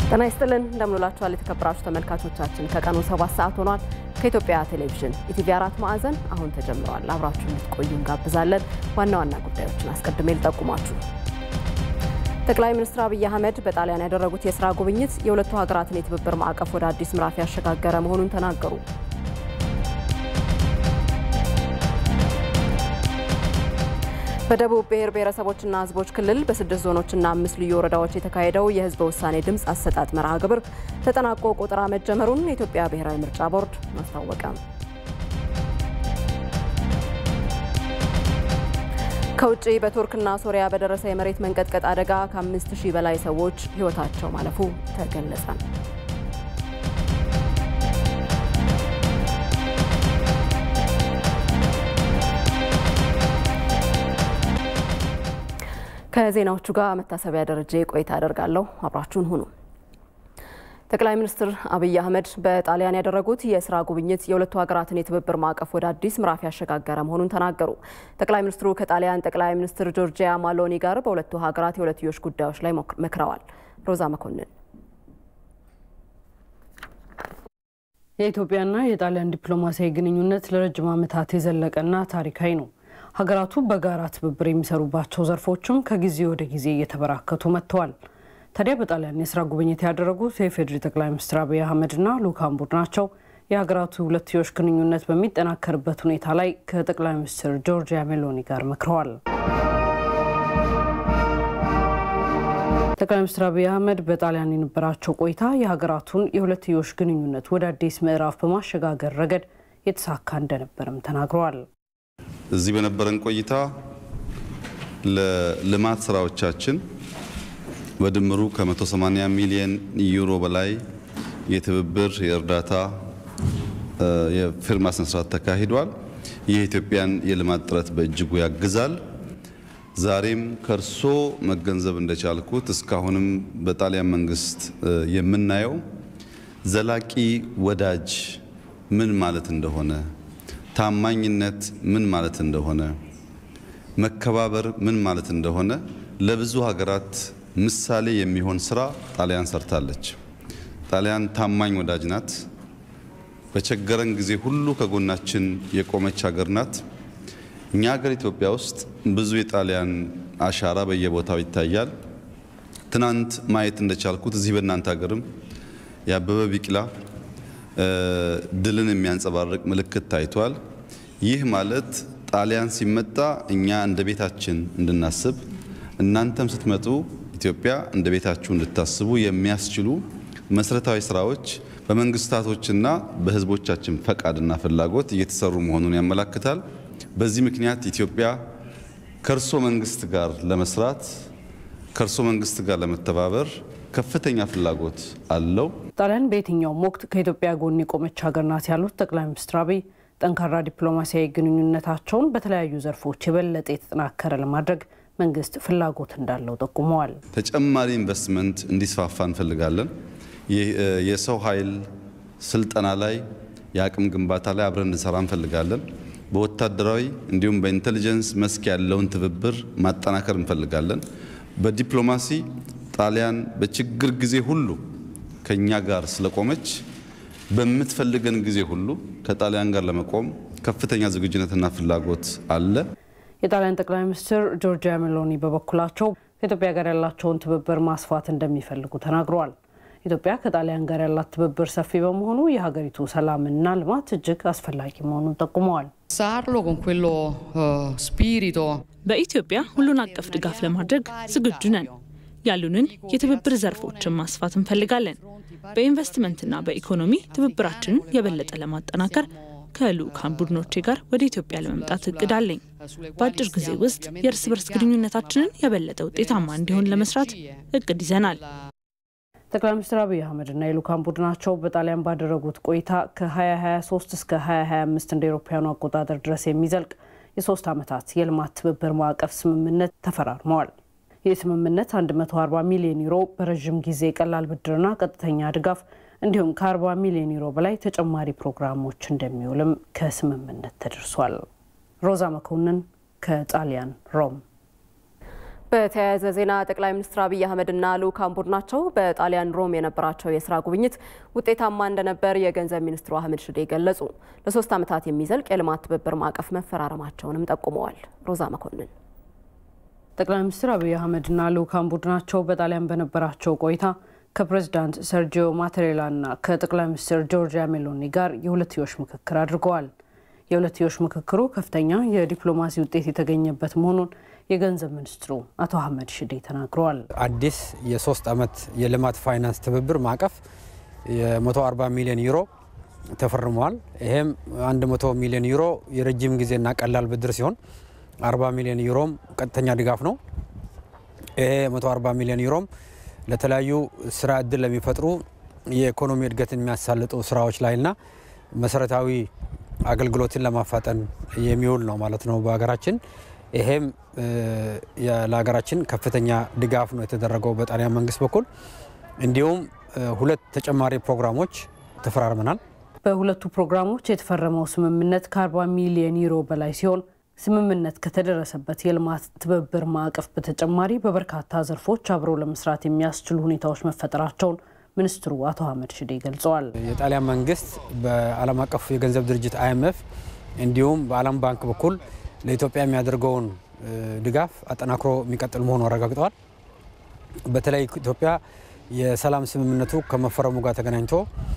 ጤና ይስጥልን እንደምንላችኋል የተከበራችሁ ተመልካቾቻችን ከቀኑ ሰባት ሰዓት ሆኗል። ከኢትዮጵያ ቴሌቪዥን ኢቲቪ አራት ማዕዘን አሁን ተጀምረዋል። አብራችሁ እንድትቆዩ እንጋብዛለን። ዋና ዋና ጉዳዮችን አስቀድሜ ልጠቁማችሁ። ጠቅላይ ሚኒስትር አብይ አህመድ በጣሊያን ያደረጉት የስራ ጉብኝት የሁለቱ ሀገራትን የትብብር ማዕቀፍ ወደ አዲስ ምዕራፍ ያሸጋገረ መሆኑን ተናገሩ። በደቡብ ብሔር ብሔረሰቦችና ሕዝቦች ክልል በስድስት ዞኖችና አምስት ልዩ ወረዳዎች የተካሄደው የህዝበ ውሳኔ ድምፅ አሰጣጥ መርሃ ግብር ተጠናቆ ቆጠራ መጀመሩን የኢትዮጵያ ብሔራዊ ምርጫ ቦርድ አስታወቀ። ከውጭ በቱርክና ሶሪያ በደረሰ የመሬት መንቀጥቀጥ አደጋ ከአምስት ሺህ በላይ ሰዎች ህይወታቸው ማለፉ ተገለጸ። ከዜናዎቹ ጋር መታሰቢያ ደረጀ ቆይታ አደርጋለሁ። አብራችሁን ሁኑ። ጠቅላይ ሚኒስትር አብይ አህመድ በጣሊያን ያደረጉት የስራ ጉብኝት የሁለቱ ሀገራትን የትብብር ማዕቀፍ ወደ አዲስ ምዕራፍ ያሸጋገረ መሆኑን ተናገሩ። ጠቅላይ ሚኒስትሩ ከጣሊያን ጠቅላይ ሚኒስትር ጆርጂያ ማሎኒ ጋር በሁለቱ ሀገራት የሁለትዮሽ ጉዳዮች ላይ መክረዋል። ሮዛ መኮንን የኢትዮጵያና የጣሊያን ዲፕሎማሲያዊ ግንኙነት ለረጅም ዓመታት የዘለቀና ታሪካዊ ነው። ሀገራቱ በጋራ ትብብር የሚሰሩባቸው ዘርፎችም ከጊዜ ወደ ጊዜ እየተበራከቱ መጥተዋል። ታዲያ በጣሊያን የስራ ጉብኝት ያደረጉት የፌዴሪ ጠቅላይ ሚኒስትር አብይ አህመድና ልኡካን ቡድናቸው የሀገራቱ ሁለትዮሽ ግንኙነት በሚጠናከርበት ሁኔታ ላይ ከጠቅላይ ሚኒስትር ጆርጂያ ሜሎኒ ጋር መክረዋል። ጠቅላይ ሚኒስትር አብይ አህመድ በጣሊያን የነበራቸው ቆይታ የሀገራቱን የሁለትዮሽ ግንኙነት ወደ አዲስ ምዕራፍ በማሸጋገር ረገድ የተሳካ እንደነበርም ተናግረዋል። እዚህ በነበረን ቆይታ ለልማት ስራዎቻችን በድምሩ ከ180 ሚሊዮን ዩሮ በላይ የትብብር የእርዳታ የፊርማ ስነስርዓት ተካሂዷል። ይህ የኢትዮጵያን የልማት ጥረት በእጅጉ ያግዛል። ዛሬም ከእርሶ መገንዘብ እንደቻልኩት እስካሁንም በጣሊያን መንግስት የምናየው ዘላቂ ወዳጅ ምን ማለት እንደሆነ ታማኝነት ምን ማለት እንደሆነ መከባበር ምን ማለት እንደሆነ ለብዙ ሀገራት ምሳሌ የሚሆን ስራ ጣሊያን ሰርታለች። ጣሊያን ታማኝ ወዳጅ ናት። በቸገረን ጊዜ ሁሉ ከጎናችን የቆመች ሀገር ናት። እኛ ሀገር ኢትዮጵያ ውስጥ ብዙ የጣሊያን አሻራ በየቦታው ይታያል። ትናንት ማየት እንደቻልኩት እዚህ በእናንተ ሀገርም የአበበ ቢቂላ ድልን የሚያንጸባርቅ ምልክት ታይቷል። ይህ ማለት ጣሊያን ሲመጣ እኛ እንደ ቤታችን እንድናስብ እናንተም ስትመጡ ኢትዮጵያ እንደ ቤታችሁ እንድታስቡ የሚያስችሉ መሰረታዊ ስራዎች በመንግስታቶችና በሕዝቦቻችን ፈቃድና ፍላጎት እየተሰሩ መሆኑን ያመላክታል። በዚህ ምክንያት ኢትዮጵያ ከእርሶ መንግስት ጋር ለመስራት ከእርሶ መንግስት ጋር ለመተባበር ከፍተኛ ፍላጎት አለው። ጣሊያን በየትኛውም ወቅት ከኢትዮጵያ ጎን የቆመች ሀገር ናት ያሉት ጠቅላይ ሚኒስትር አብይ ጠንካራ ዲፕሎማሲያዊ ግንኙነታቸውን በተለያዩ ዘርፎች የበለጠ የተጠናከረ ለማድረግ መንግስት ፍላጎት እንዳለው ጠቁመዋል። ተጨማሪ ኢንቨስትመንት እንዲስፋፋ እንፈልጋለን። የሰው ኃይል ስልጠና ላይ፣ የአቅም ግንባታ ላይ አብረን እንሰራ እንፈልጋለን። በወታደራዊ እንዲሁም በኢንቴሊጀንስ መስክ ያለውን ትብብር ማጠናከር እንፈልጋለን። በዲፕሎማሲ ጣሊያን በችግር ጊዜ ሁሉ ከኛ ጋር ስለቆመች በምትፈልገን ጊዜ ሁሉ ከጣሊያን ጋር ለመቆም ከፍተኛ ዝግጁነትና ፍላጎት አለ። የጣሊያን ጠቅላይ ሚኒስትር ጆርጂያ ሜሎኒ በበኩላቸው ከኢትዮጵያ ጋር ያላቸውን ትብብር ማስፋት እንደሚፈልጉ ተናግረዋል። ኢትዮጵያ ከጣሊያን ጋር ያላት ትብብር ሰፊ በመሆኑ የሀገሪቱ ሰላምና ልማት እጅግ አስፈላጊ መሆኑን ጠቁመዋል። በኢትዮጵያ ሁሉን አቀፍ ድጋፍ ለማድረግ ዝግጁ ነን። ያሉንን የትብብር ዘርፎችን ማስፋት እንፈልጋለን። በኢንቨስትመንትና በኢኮኖሚ ትብብራችንን የበለጠ ለማጠናከር ከልኡካን ቡድኖቼ ጋር ወደ ኢትዮጵያ ለመምጣት እቅድ አለኝ። በአጭር ጊዜ ውስጥ የእርስ በርስ ግንኙነታችንን የበለጠ ውጤታማ እንዲሆን ለመስራት እቅድ ይዘናል። ጠቅላይ ሚኒስትር አብይ አህመድና የልኡካን ቡድናቸው በጣሊያን ባደረጉት ቆይታ ከ2023 እስከ 2025 እንደ ኤሮፓውያኑ አቆጣጠር ድረስ የሚዘልቅ የሶስት ዓመታት የልማት ትብብር ማዕቀፍ ስምምነት ተፈራርመዋል። ይህ ስምምነት 140 ሚሊዮን ዩሮ በረዥም ጊዜ ቀላል ብድርና ቀጥተኛ ድጋፍ እንዲሁም ከ40 ሚሊዮን ዩሮ በላይ ተጨማሪ ፕሮግራሞች እንደሚውልም ከስምምነት ተደርሷል። ሮዛ መኮንን ከጣሊያን ሮም በተያያዘ ዜና ጠቅላይ ሚኒስትር አብይ አህመድና ልዑካን ቡድናቸው በጣሊያን ሮም የነበራቸው የስራ ጉብኝት ውጤታማ እንደነበር የገንዘብ ሚኒስትሩ አህመድ ሽዴ ገለጹ። ለሶስት ዓመታት የሚዘልቅ የልማት ትብብር ማዕቀፍ መፈራረማቸውንም ጠቁመዋል። ሮዛ መኮንን ጠቅላይ ሚኒስትር አብይ አህመድና ልዑካን ቡድናቸው በጣሊያን በነበራቸው ቆይታ ከፕሬዚዳንት ሰርጂዮ ማቴሬላና ከጠቅላይ ሚኒስትር ጆርጂያ ሜሎኒ ጋር የሁለትዮሽ ምክክር አድርገዋል። የሁለትዮሽ ምክክሩ ከፍተኛ የዲፕሎማሲ ውጤት የተገኘበት መሆኑን የገንዘብ ሚኒስትሩ አቶ አህመድ ሽዴ ተናግረዋል። አዲስ የሶስት ዓመት የልማት ፋይናንስ ትብብር ማዕቀፍ የ140 ሚሊዮን ዩሮ ተፈርመዋል። ይሄም 100 ሚሊዮን ዩሮ የረጅም ጊዜና ቀላል ብድር ሲሆን 40 ሚሊዮን ዩሮም ቀጥተኛ ድጋፍ ነው። ይሄ 140 ሚሊዮን ዩሮም ለተለያዩ ስራ እድል ለሚፈጥሩ የኢኮኖሚ እድገትን የሚያሳልጡ ስራዎች ላይና መሰረታዊ አገልግሎትን ለማፋጠን የሚውል ነው ማለት ነው በሀገራችን። ይሄም ለሀገራችን ከፍተኛ ድጋፍ ነው የተደረገው በጣሊያን መንግስት በኩል። እንዲሁም ሁለት ተጨማሪ ፕሮግራሞች ተፈራርመናል። በሁለቱ ፕሮግራሞች የተፈረመው ስምምነት ከ40 ሚሊዮን ዩሮ በላይ ሲሆን ስምምነት ከተደረሰበት የልማት ትብብር ማዕቀፍ በተጨማሪ በበርካታ ዘርፎች አብረው ለመስራት የሚያስችሉ ሁኔታዎች መፈጠራቸውን ሚኒስትሩ አቶ አህመድ ሽዴ ገልጸዋል። የጣሊያን መንግስት በዓለም አቀፍ የገንዘብ ድርጅት አይኤምኤፍ እንዲሁም በዓለም ባንክ በኩል ለኢትዮጵያ የሚያደርገውን ድጋፍ አጠናክሮ የሚቀጥል መሆኑ አረጋግጠዋል። በተለይ ኢትዮጵያ የሰላም ስምምነቱ ከመፈረሙ ጋር ተገናኝቶ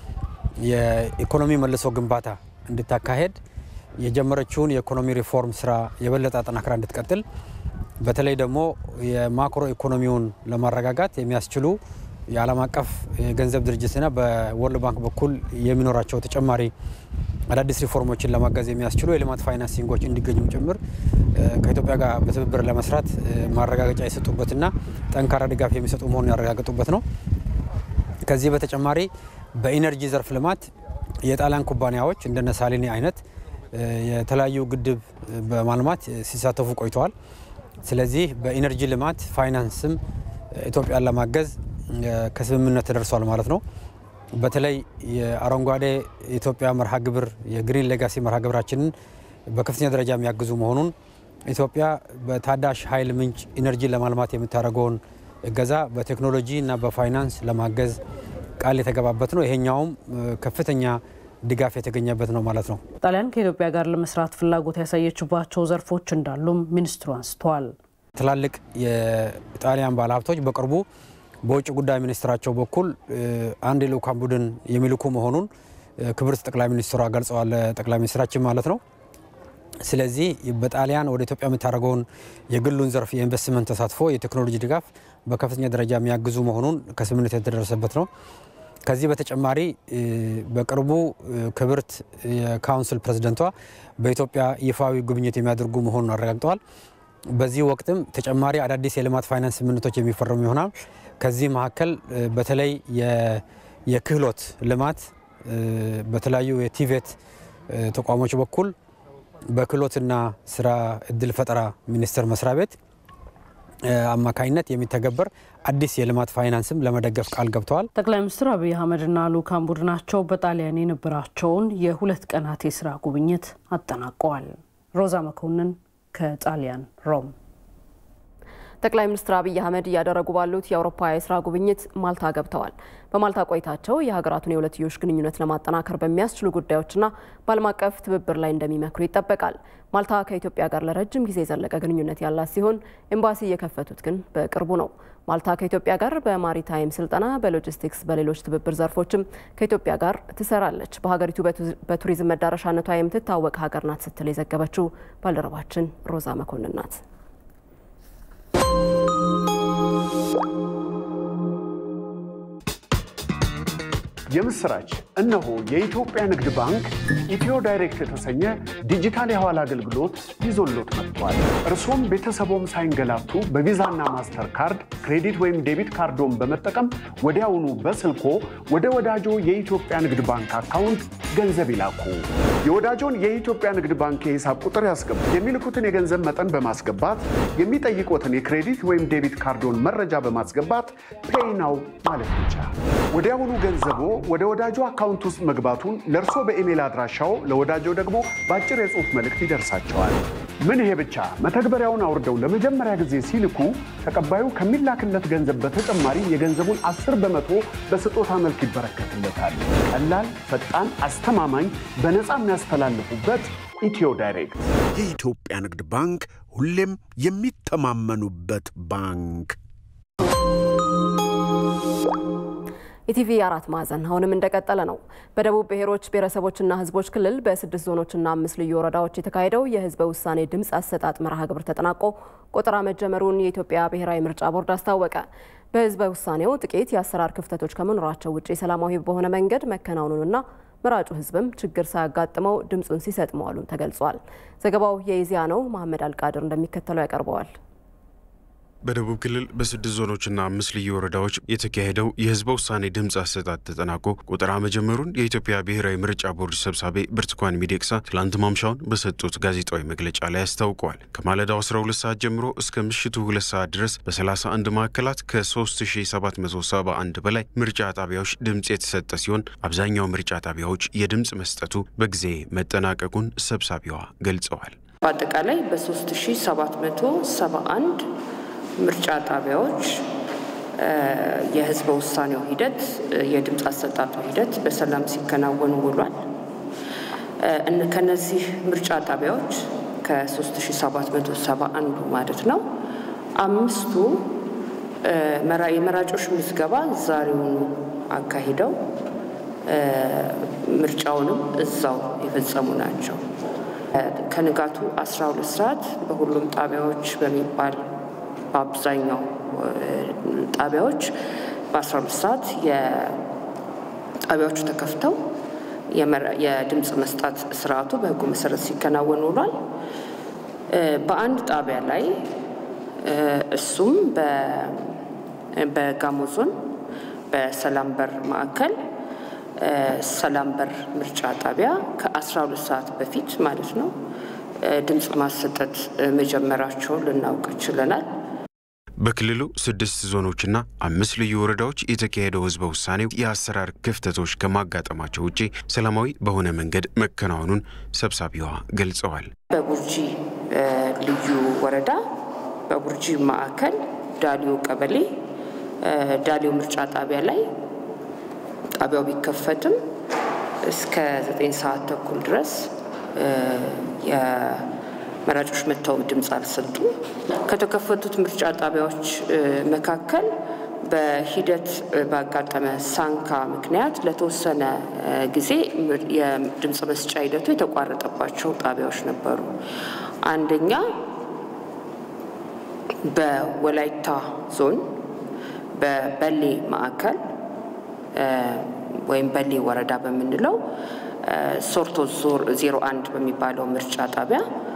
የኢኮኖሚ መልሶ ግንባታ እንድታካሄድ የጀመረችውን የኢኮኖሚ ሪፎርም ስራ የበለጠ አጠናክራ እንድትቀጥል በተለይ ደግሞ የማክሮ ኢኮኖሚውን ለማረጋጋት የሚያስችሉ የዓለም አቀፍ የገንዘብ ድርጅትና በወርልድ ባንክ በኩል የሚኖራቸው ተጨማሪ አዳዲስ ሪፎርሞችን ለማገዝ የሚያስችሉ የልማት ፋይናንሲንጎች እንዲገኙም ጭምር ከኢትዮጵያ ጋር በትብብር ለመስራት ማረጋገጫ የሰጡበትና ጠንካራ ድጋፍ የሚሰጡ መሆኑን ያረጋገጡበት ነው። ከዚህ በተጨማሪ በኢነርጂ ዘርፍ ልማት የጣሊያን ኩባንያዎች እንደነ ሳሊኒ አይነት የተለያዩ ግድብ በማልማት ሲሳተፉ ቆይተዋል። ስለዚህ በኢነርጂ ልማት ፋይናንስም ኢትዮጵያን ለማገዝ ከስምምነት ተደርሷል ማለት ነው። በተለይ የአረንጓዴ ኢትዮጵያ መርሃ ግብር የግሪን ሌጋሲ መርሃ ግብራችንን በከፍተኛ ደረጃ የሚያግዙ መሆኑን ኢትዮጵያ በታዳሽ ኃይል ምንጭ ኢነርጂ ለማልማት የምታደርገውን እገዛ በቴክኖሎጂ እና በፋይናንስ ለማገዝ ቃል የተገባበት ነው። ይሄኛውም ከፍተኛ ድጋፍ የተገኘበት ነው ማለት ነው። ጣሊያን ከኢትዮጵያ ጋር ለመስራት ፍላጎት ያሳየችባቸው ዘርፎች እንዳሉም ሚኒስትሩ አንስተዋል። ትላልቅ የጣሊያን ባለሀብቶች በቅርቡ በውጭ ጉዳይ ሚኒስትራቸው በኩል አንድ የልዑካን ቡድን የሚልኩ መሆኑን ክብርት ጠቅላይ ሚኒስትሯ ገልጸዋል። ጠቅላይ ሚኒስትራችን ማለት ነው። ስለዚህ በጣሊያን ወደ ኢትዮጵያ የምታደርገውን የግሉን ዘርፍ የኢንቨስትመንት ተሳትፎ፣ የቴክኖሎጂ ድጋፍ በከፍተኛ ደረጃ የሚያግዙ መሆኑን ከስምምነት የተደረሰበት ነው። ከዚህ በተጨማሪ በቅርቡ ክብርት የካውንስል ፕሬዚደንቷ በኢትዮጵያ ይፋዊ ጉብኝት የሚያደርጉ መሆኑን አረጋግጠዋል። በዚህ ወቅትም ተጨማሪ አዳዲስ የልማት ፋይናንስ ስምምነቶች የሚፈረሙ ይሆናል። ከዚህ መካከል በተለይ የክህሎት ልማት በተለያዩ የቲቬት ተቋሞች በኩል በክህሎትና ስራ እድል ፈጠራ ሚኒስቴር መስሪያ ቤት አማካኝነት የሚተገበር አዲስ የልማት ፋይናንስም ለመደገፍ ቃል ገብተዋል። ጠቅላይ ሚኒስትር አብይ አህመድና ልዑካን ቡድናቸው በጣሊያን የነበራቸውን የሁለት ቀናት የስራ ጉብኝት አጠናቀዋል። ሮዛ መኮንን ከጣሊያን ሮም። ጠቅላይ ሚኒስትር አብይ አህመድ እያደረጉ ባሉት የአውሮፓ የስራ ጉብኝት ማልታ ገብተዋል። በማልታ ቆይታቸው የሀገራቱን የሁለትዮሽ ግንኙነት ለማጠናከር በሚያስችሉ ጉዳዮችና በዓለም አቀፍ ትብብር ላይ እንደሚመክሩ ይጠበቃል። ማልታ ከኢትዮጵያ ጋር ለረጅም ጊዜ የዘለቀ ግንኙነት ያላት ሲሆን ኤምባሲ የከፈቱት ግን በቅርቡ ነው። ማልታ ከኢትዮጵያ ጋር በማሪታይም ስልጠና፣ በሎጂስቲክስ፣ በሌሎች ትብብር ዘርፎችም ከኢትዮጵያ ጋር ትሰራለች። በሀገሪቱ በቱሪዝም መዳረሻነቷ የምትታወቅ ሀገር ናት ስትል የዘገበችው ባልደረባችን ሮዛ መኮንን ናት። የምስራች! እነሆ የኢትዮጵያ ንግድ ባንክ ኢትዮ ዳይሬክት የተሰኘ ዲጂታል የሐዋላ አገልግሎት ይዞሎት መጥቷል። እርሶም ቤተሰቦም ሳይንገላቱ በቪዛና ማስተር ካርድ ክሬዲት ወይም ዴቢት ካርዶን በመጠቀም ወዲያውኑ በስልኮ ወደ ወዳጆ የኢትዮጵያ ንግድ ባንክ አካውንት ገንዘብ ይላኩ። የወዳጆን የኢትዮጵያ ንግድ ባንክ የሂሳብ ቁጥር ያስገቡ። የሚልኩትን የገንዘብ መጠን በማስገባት የሚጠይቁትን የክሬዲት ወይም ዴቢት ካርዶን መረጃ በማስገባት ፔይናው ማለት ብቻ። ወዲያውኑ ገንዘቦ ወደ ወዳጆ አካውንት ውስጥ መግባቱን ለእርሶ በኢሜይል አድራሻው ለወዳጆ ደግሞ በአጭር የጽሑፍ መልእክት ይደርሳቸዋል። ምን ይሄ ብቻ! መተግበሪያውን አውርደው ለመጀመሪያ ጊዜ ሲልኩ ተቀባዩ ከሚላክለት ገንዘብ በተጨማሪ የገንዘቡን 10 በመቶ በስጦታ መልክ ይበረከትለታል። ቀላል፣ ፈጣን፣ አስተማማኝ፣ በነፃ የሚያስተላልፉበት ኢትዮ ዳይሬክት የኢትዮጵያ ንግድ ባንክ ሁሌም የሚተማመኑበት ባንክ። ኢቲቪ አራት ማዕዘን አሁንም እንደቀጠለ ነው። በደቡብ ብሔሮች ብሔረሰቦችና ሕዝቦች ክልል በስድስት ዞኖችና አምስት ልዩ ወረዳዎች የተካሄደው የህዝበ ውሳኔ ድምፅ አሰጣጥ መርሃ ግብር ተጠናቆ ቆጠራ መጀመሩን የኢትዮጵያ ብሔራዊ ምርጫ ቦርድ አስታወቀ። በህዝበ ውሳኔው ጥቂት የአሰራር ክፍተቶች ከመኖራቸው ውጭ ሰላማዊ በሆነ መንገድ መከናወኑንና መራጩ ህዝብም ችግር ሳያጋጥመው ድምፁን ሲሰጥ መዋሉን ተገልጿል። ዘገባው የኢዜአ ነው። መሐመድ አልቃድር እንደሚከተለው ያቀርበዋል። በደቡብ ክልል በስድስት ዞኖችና አምስት ልዩ ወረዳዎች የተካሄደው የህዝበ ውሳኔ ድምፅ አሰጣጥ ተጠናቆ ቆጠራ መጀመሩን የኢትዮጵያ ብሔራዊ ምርጫ ቦርድ ሰብሳቢ ብርቱካን ሚደቅሳ ትላንት ማምሻውን በሰጡት ጋዜጣዊ መግለጫ ላይ አስታውቀዋል። ከማለዳው 12 ሰዓት ጀምሮ እስከ ምሽቱ ሁለት ሰዓት ድረስ በ31 ማዕከላት ከ3771 በላይ ምርጫ ጣቢያዎች ድምፅ የተሰጠ ሲሆን አብዛኛው ምርጫ ጣቢያዎች የድምፅ መስጠቱ በጊዜ መጠናቀቁን ሰብሳቢዋ ገልጸዋል። በአጠቃላይ በ3771 ምርጫ ጣቢያዎች የህዝበ ውሳኔው ሂደት የድምፅ አሰጣጡ ሂደት በሰላም ሲከናወን ውሏል። ከነዚህ ምርጫ ጣቢያዎች ከ3771 ማለት ነው አምስቱ የመራጮች ምዝገባ ዛሬውኑ አካሂደው ምርጫውንም እዛው የፈጸሙ ናቸው። ከንጋቱ 12 ሰዓት በሁሉም ጣቢያዎች በሚባል በአብዛኛው ጣቢያዎች በ12 ሰዓት የጣቢያዎቹ ተከፍተው የድምፅ መስጣት ስርዓቱ በህጉ መሰረት ሲከናወን ውሏል። በአንድ ጣቢያ ላይ እሱም በጋሞ ዞን በሰላም በር ማዕከል ሰላም በር ምርጫ ጣቢያ ከ12 ሰዓት በፊት ማለት ነው ድምፅ ማሰጠት መጀመራቸውን ልናውቅ ችለናል። በክልሉ ስድስት ዞኖችና አምስት ልዩ ወረዳዎች የተካሄደው ህዝበ ውሳኔው የአሰራር ክፍተቶች ከማጋጠማቸው ውጭ ሰላማዊ በሆነ መንገድ መከናወኑን ሰብሳቢዋ ገልጸዋል። በቡርጂ ልዩ ወረዳ በቡርጂ ማዕከል ዳሊዮ ቀበሌ ዳሊዮ ምርጫ ጣቢያ ላይ ጣቢያው ቢከፈትም እስከ ዘጠኝ ሰዓት ተኩል ድረስ መራጮች መጥተው ድምፅ አልሰጡም። ከተከፈቱት ምርጫ ጣቢያዎች መካከል በሂደት ባጋጠመ ሳንካ ምክንያት ለተወሰነ ጊዜ የድምፅ መስጫ ሂደቱ የተቋረጠባቸው ጣቢያዎች ነበሩ። አንደኛ በወላይታ ዞን በበሌ ማዕከል ወይም በሌ ወረዳ በምንለው ሶርቶ ዜሮ አንድ በሚባለው ምርጫ ጣቢያ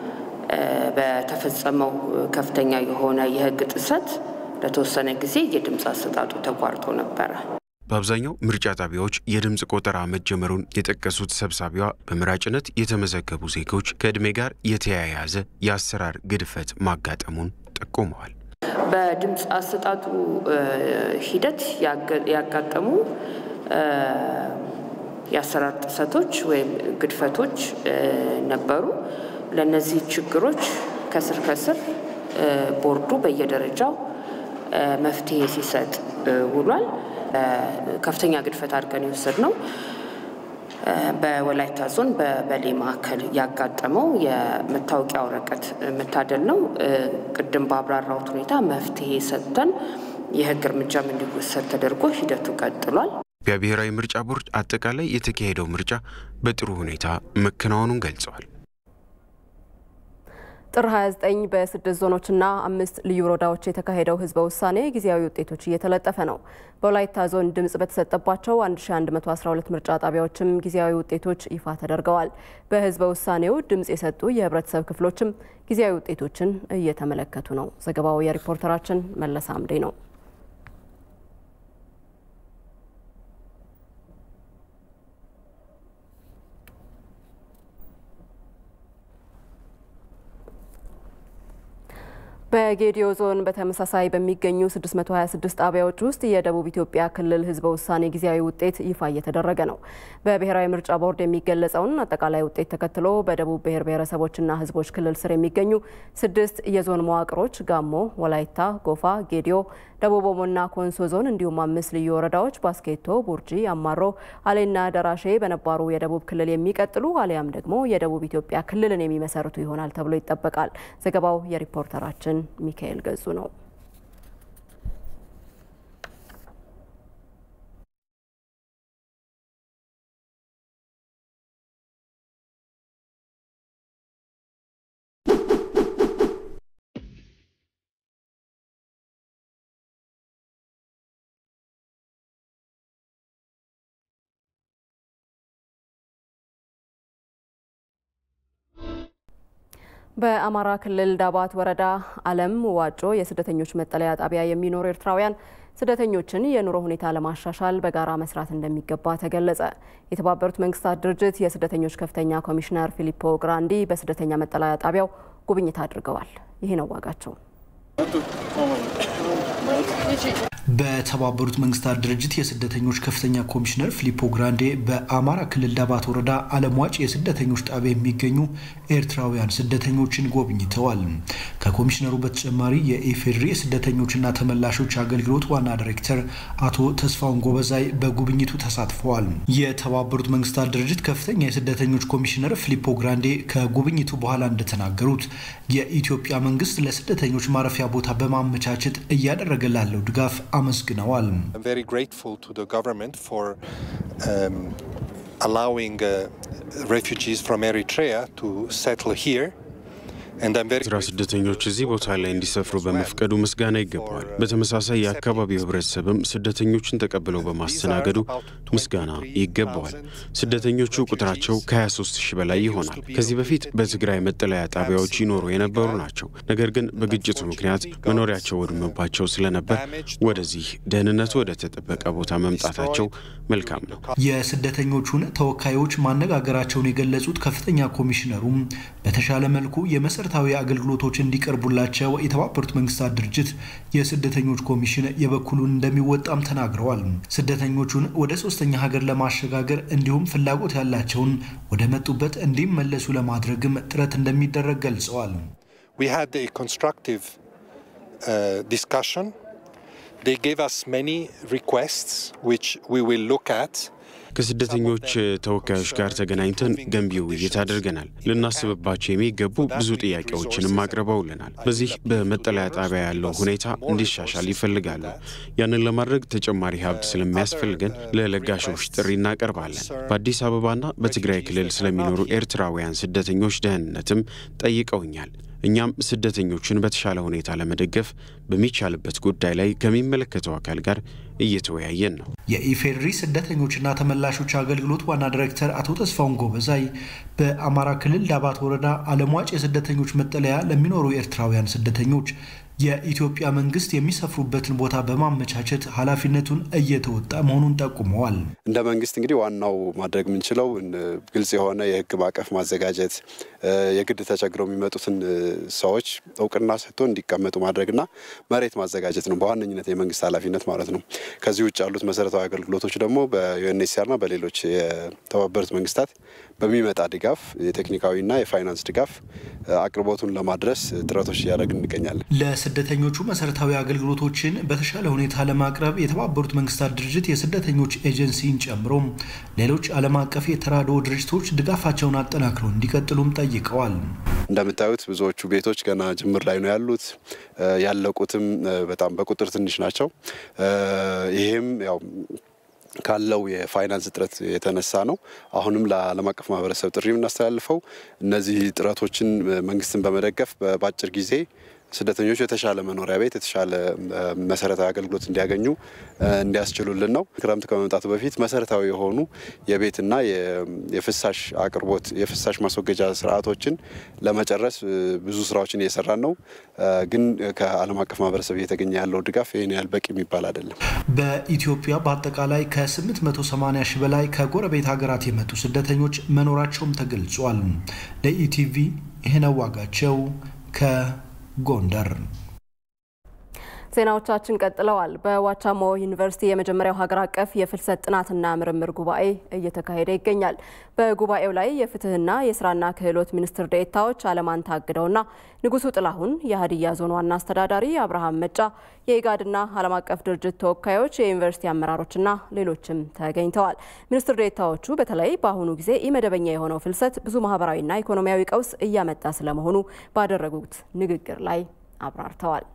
በተፈጸመው ከፍተኛ የሆነ የሕግ ጥሰት ለተወሰነ ጊዜ የድምፅ አሰጣጡ ተቋርጦ ነበረ። በአብዛኛው ምርጫ ጣቢያዎች የድምፅ ቆጠራ መጀመሩን የጠቀሱት ሰብሳቢዋ በመራጭነት የተመዘገቡ ዜጎች ከዕድሜ ጋር የተያያዘ የአሰራር ግድፈት ማጋጠሙን ጠቁመዋል። በድምፅ አሰጣጡ ሂደት ያጋጠሙ የአሰራር ጥሰቶች ወይም ግድፈቶች ነበሩ። ለእነዚህ ችግሮች ከስር ከስር ቦርዱ በየደረጃው መፍትሄ ሲሰጥ ውሏል። ከፍተኛ ግድፈት አድርገን የወሰድነው በወላይታ ዞን በበሌ ማዕከል ያጋጠመው የመታወቂያ ወረቀት መታደል ነው። ቅድም በአብራራሁት ሁኔታ መፍትሄ ሰጥተን የህግ እርምጃም እንዲወሰድ ተደርጎ ሂደቱ ቀጥሏል። ኢትዮጵያ ብሔራዊ ምርጫ ቦርድ አጠቃላይ የተካሄደው ምርጫ በጥሩ ሁኔታ መከናወኑን ገልጸዋል። ጥር 29 በስድስት ዞኖችና አምስት ልዩ ወረዳዎች የተካሄደው ህዝበ ውሳኔ ጊዜያዊ ውጤቶች እየተለጠፈ ነው። በወላይታ ዞን ድምፅ በተሰጠባቸው 1112 ምርጫ ጣቢያዎችም ጊዜያዊ ውጤቶች ይፋ ተደርገዋል። በህዝበ ውሳኔው ድምፅ የሰጡ የህብረተሰብ ክፍሎችም ጊዜያዊ ውጤቶችን እየተመለከቱ ነው። ዘገባው የሪፖርተራችን መለስ አምዴ ነው። በጌዲዮ ዞን በተመሳሳይ በሚገኙ 626 ጣቢያዎች ውስጥ የደቡብ ኢትዮጵያ ክልል ሕዝበ ውሳኔ ጊዜያዊ ውጤት ይፋ እየተደረገ ነው። በብሔራዊ ምርጫ ቦርድ የሚገለጸውን አጠቃላይ ውጤት ተከትሎ በደቡብ ብሔር ብሔረሰቦችና ሕዝቦች ክልል ስር የሚገኙ ስድስት የዞን መዋቅሮች ጋሞ፣ ወላይታ፣ ጎፋ፣ ጌዲዮ፣ ደቡብ ኦሞና ኮንሶ ዞን እንዲሁም አምስት ልዩ ወረዳዎች ባስኬቶ፣ ቡርጂ፣ አማሮ፣ አሌና ደራሼ በነባሩ የደቡብ ክልል የሚቀጥሉ አሊያም ደግሞ የደቡብ ኢትዮጵያ ክልልን የሚመሰርቱ ይሆናል ተብሎ ይጠበቃል። ዘገባው የሪፖርተራችን ሚካኤል ገጹ ነው። በአማራ ክልል ዳባት ወረዳ አለም ዋጮ የስደተኞች መጠለያ ጣቢያ የሚኖሩ ኤርትራውያን ስደተኞችን የኑሮ ሁኔታ ለማሻሻል በጋራ መስራት እንደሚገባ ተገለጸ። የተባበሩት መንግስታት ድርጅት የስደተኞች ከፍተኛ ኮሚሽነር ፊሊፖ ግራንዲ በስደተኛ መጠለያ ጣቢያው ጉብኝት አድርገዋል። ይህ ነው ዋጋቸው። በተባበሩት መንግስታት ድርጅት የስደተኞች ከፍተኛ ኮሚሽነር ፊሊፖ ግራንዴ በአማራ ክልል ዳባት ወረዳ አለምዋጭ የስደተኞች ጣቢያ የሚገኙ ኤርትራውያን ስደተኞችን ጎብኝተዋል። ከኮሚሽነሩ በተጨማሪ የኢፌዴሪ የስደተኞችና ተመላሾች አገልግሎት ዋና ዳይሬክተር አቶ ተስፋውን ጎበዛይ በጉብኝቱ ተሳትፈዋል። የተባበሩት መንግስታት ድርጅት ከፍተኛ የስደተኞች ኮሚሽነር ፊሊፖ ግራንዴ ከጉብኝቱ በኋላ እንደተናገሩት የኢትዮጵያ መንግስት ለስደተኞች ማረፊያ ቦታ በማመቻቸት እያደረገ ላለው ድጋፍ አመስግነዋል። ኤርትራ ስደተኞች እዚህ ቦታ ላይ እንዲሰፍሩ በመፍቀዱ ምስጋና ይገባዋል። በተመሳሳይ የአካባቢው ህብረተሰብም ስደተኞችን ተቀብለው በማስተናገዱ ምስጋና ይገባዋል። ስደተኞቹ ቁጥራቸው ከ23 ሺህ በላይ ይሆናል። ከዚህ በፊት በትግራይ መጠለያ ጣቢያዎች ይኖሩ የነበሩ ናቸው። ነገር ግን በግጭቱ ምክንያት መኖሪያቸው ወድሞባቸው ስለነበር ወደዚህ ደህንነቱ ወደ ተጠበቀ ቦታ መምጣታቸው መልካም ነው። የስደተኞቹን ተወካዮች ማነጋገራቸውን የገለጹት ከፍተኛ ኮሚሽነሩም በተሻለ መልኩ የመሰረታዊ አገልግሎቶች እንዲቀርቡላቸው የተባበሩት መንግስታት ድርጅት የስደተኞች ኮሚሽን የበኩሉን እንደሚወጣም ተናግረዋል። ስደተኞቹን ወደ ሶስተኛ ሀገር ለማሸጋገር እንዲሁም ፍላጎት ያላቸውን ወደ መጡበት እንዲመለሱ ለማድረግም ጥረት እንደሚደረግ ገልጸዋል። ከስደተኞች ተወካዮች ጋር ተገናኝተን ገንቢ ውይይት አድርገናል። ልናስብባቸው የሚገቡ ብዙ ጥያቄዎችንም አቅርበውልናል። በዚህ በመጠለያ ጣቢያ ያለው ሁኔታ እንዲሻሻል ይፈልጋሉ። ያንን ለማድረግ ተጨማሪ ሀብት ስለሚያስፈልገን ለለጋሾች ጥሪ እናቀርባለን። በአዲስ አበባና በትግራይ ክልል ስለሚኖሩ ኤርትራውያን ስደተኞች ደህንነትም ጠይቀውኛል። እኛም ስደተኞችን በተሻለ ሁኔታ ለመደገፍ በሚቻልበት ጉዳይ ላይ ከሚመለከተው አካል ጋር እየተወያየን ነው። የኢፌዴሪ ስደተኞችና ተመላሾች አገልግሎት ዋና ዲሬክተር አቶ ተስፋውን ጎበዛይ በአማራ ክልል ዳባት ወረዳ አለምዋጭ የስደተኞች መጠለያ ለሚኖሩ ኤርትራውያን ስደተኞች የኢትዮጵያ መንግስት የሚሰፍሩበትን ቦታ በማመቻቸት ኃላፊነቱን እየተወጣ መሆኑን ጠቁመዋል። እንደ መንግስት እንግዲህ ዋናው ማድረግ የምንችለው ግልጽ የሆነ የህግ ማዕቀፍ ማዘጋጀት፣ የግድ ተቸግረው የሚመጡትን ሰዎች እውቅና ሰጥቶ እንዲቀመጡ ማድረግና መሬት ማዘጋጀት ነው በዋነኝነት የመንግስት ኃላፊነት ማለት ነው። ከዚህ ውጭ ያሉት መሰረታዊ አገልግሎቶች ደግሞ በዩኤንኤችሲአርና በሌሎች የተባበሩት መንግስታት በሚመጣ ድጋፍ የቴክኒካዊና የፋይናንስ ድጋፍ አቅርቦቱን ለማድረስ ጥረቶች እያደረግን እንገኛለን። ለስደተኞቹ መሰረታዊ አገልግሎቶችን በተሻለ ሁኔታ ለማቅረብ የተባበሩት መንግስታት ድርጅት የስደተኞች ኤጀንሲን ጨምሮ ሌሎች ዓለም አቀፍ የተራድኦ ድርጅቶች ድጋፋቸውን አጠናክረው እንዲቀጥሉም ጠይቀዋል። እንደምታዩት ብዙዎቹ ቤቶች ገና ጅምር ላይ ነው ያሉት። ያለቁትም በጣም በቁጥር ትንሽ ናቸው። ይሄም ያው ካለው የፋይናንስ እጥረት የተነሳ ነው። አሁንም ለዓለም አቀፍ ማህበረሰብ ጥሪ የምናስተላልፈው እነዚህ ጥረቶችን መንግስትን በመደገፍ በአጭር ጊዜ ስደተኞች የተሻለ መኖሪያ ቤት፣ የተሻለ መሰረታዊ አገልግሎት እንዲያገኙ እንዲያስችሉልን ነው። ክረምት ከመምጣቱ በፊት መሰረታዊ የሆኑ የቤትና የፍሳሽ አቅርቦት የፍሳሽ ማስወገጃ ስርዓቶችን ለመጨረስ ብዙ ስራዎችን እየሰራን ነው። ግን ከዓለም አቀፍ ማህበረሰብ እየተገኘ ያለው ድጋፍ ይህን ያህል በቂ የሚባል አይደለም። በኢትዮጵያ በአጠቃላይ ከ880 ሺህ በላይ ከጎረቤት ሀገራት የመጡ ስደተኞች መኖራቸውም ተገልጿል። ለኢቲቪ ይህነው ዋጋቸው ከ ጎንደር ዜናዎቻችን ቀጥለዋል። በዋቻሞ ዩኒቨርሲቲ የመጀመሪያው ሀገር አቀፍ የፍልሰት ጥናትና ምርምር ጉባኤ እየተካሄደ ይገኛል። በጉባኤው ላይ የፍትህና የስራና ክህሎት ሚኒስትር ዴኤታዎች አለማን ታግደውና ንጉሱ ጥላሁን፣ የሀዲያ ዞን ዋና አስተዳዳሪ አብርሃም መጫ፣ የኢጋድና ዓለም አቀፍ ድርጅት ተወካዮች፣ የዩኒቨርሲቲ አመራሮችና ሌሎችም ተገኝተዋል። ሚኒስትር ዴኤታዎቹ በተለይ በአሁኑ ጊዜ ኢመደበኛ የሆነው ፍልሰት ብዙ ማህበራዊና ኢኮኖሚያዊ ቀውስ እያመጣ ስለመሆኑ ባደረጉት ንግግር ላይ አብራርተዋል።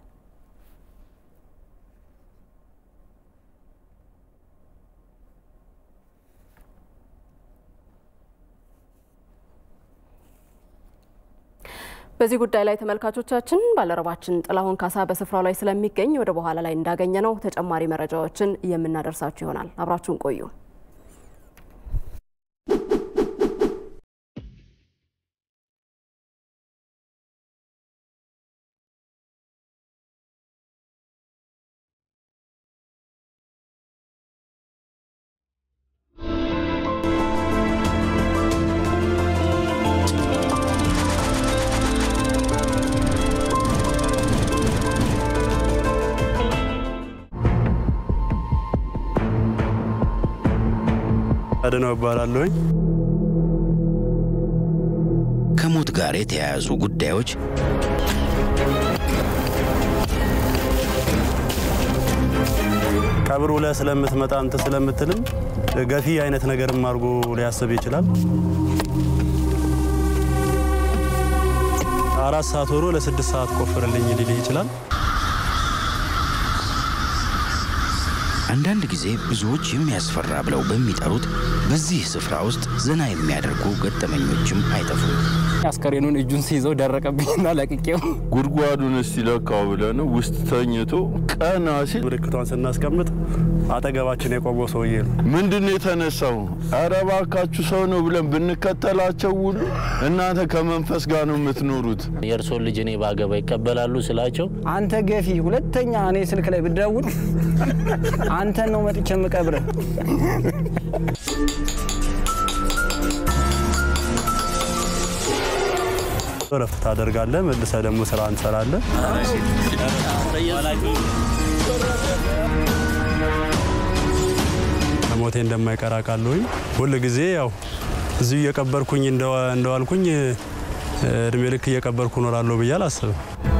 በዚህ ጉዳይ ላይ ተመልካቾቻችን ባልደረባችን ጥላሁን ካሳ በስፍራው ላይ ስለሚገኝ ወደ በኋላ ላይ እንዳገኘ ነው ተጨማሪ መረጃዎችን የምናደርሳችሁ ይሆናል። አብራችሁን ቆዩ። አድነው እባላለሁኝ። ከሞት ጋር የተያያዙ ጉዳዮች ቀብሩ ላይ ስለምትመጣ እንትን ስለምትልም ገፊ አይነት ነገርም አድርጎ ሊያስብ ይችላል። አራት ሰዓት ወሮ ለስድስት ሰዓት ቆፍርልኝ ሊልህ ይችላል። አንዳንድ ጊዜ ብዙዎች የሚያስፈራ ብለው በሚጠሩት በዚህ ስፍራ ውስጥ ዘና የሚያደርጉ ገጠመኞችም አይጠፉም። አስከሬኑን እጁን ሲይዘው ደረቀብኝና ለቅቄው ጉድጓዱን እስቲ ለካው ብለን ውስጥ ተኝቶ ቀና ሲል ምልክቷን ስናስቀምጥ አጠገባችን የቆመው ሰውዬ ነው። ምንድን ነው የተነሳው? ኧረ እባካችሁ ሰው ነው ብለን ብንከተላቸው ሁሉ እናንተ ከመንፈስ ጋር ነው የምትኖሩት። የእርሶን ልጅ እኔ ባገባ ይቀበላሉ ስላቸው አንተ ገፊ፣ ሁለተኛ እኔ ስልክ ላይ ብደውል አንተን ነው መጥቼ የምቀብርህ። እረፍት ታደርጋለህ። መልሰህ ደግሞ ስራ እንሰራለን። ሞቴ እንደማይቀር አውቃለሁኝ። ሁል ጊዜ ያው እዚሁ እየቀበርኩኝ እንደዋልኩኝ እድሜ ልክ እየቀበርኩ እኖራለሁ ብዬ አላስብም።